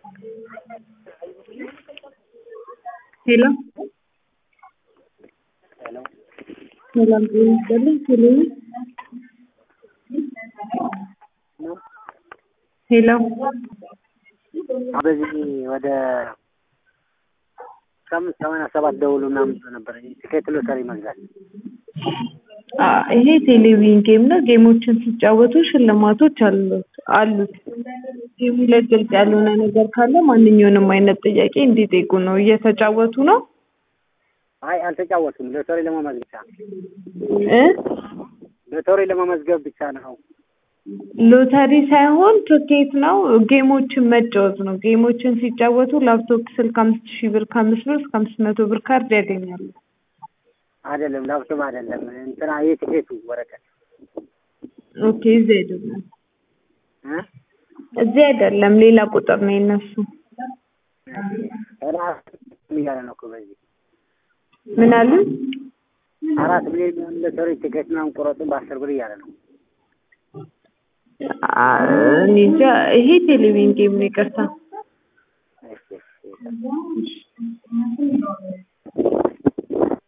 ሄሎ ሄሎ ሰላም ጤና ይስጥልኝ። ሄሎ ሄሎ በዚህ ወደ አምስት ሰማንያ ሰባት ደውሉ ምናምን ብሎ ነበር ትኬት ሎተሪ መግዛት። አ ይሄ ቴሌቪዥን ጌም ነው። ጌሞችን ሲጫወቱ ሽልማቶች አሉት አሉት። ጌሙ ላይ ግልጽ ያልሆነ ነገር ካለ ማንኛውንም አይነት ጥያቄ እንዲጠይቁ ነው። እየተጫወቱ ነው አይ አልተጫወቱም። ሎተሪ ለመመዝገብ ብቻ ነው። እ ሎተሪ ለመመዝገብ ብቻ ነው። ሎተሪ ሳይሆን ትኬት ነው። ጌሞችን መጫወት ነው። ጌሞችን ሲጫወቱ ላፕቶፕ ስልክ አምስት ሺህ ብር ከአምስት ብር እስከ አምስት መቶ ብር ካርድ ያገኛሉ። አይደለም ላፕቶፕ አይደለም እንትና የትኬቱ ወረቀት ኦኬ እዚህ አይደለም እ እዚህ አይደለም ሌላ ቁጥር ነው የነሱ። አራት እያለ ነው እኮ በዚህ ምን አሉ? አራት ሚሊዮን ሎተሪ ቲኬት ምናምን ቁረጡ በአስር ብር እያለ ነው። አ እኔ እንጃ ይሄ ቴሌቪዥን ጌም ነው። ይቅርታ እሺ እሺ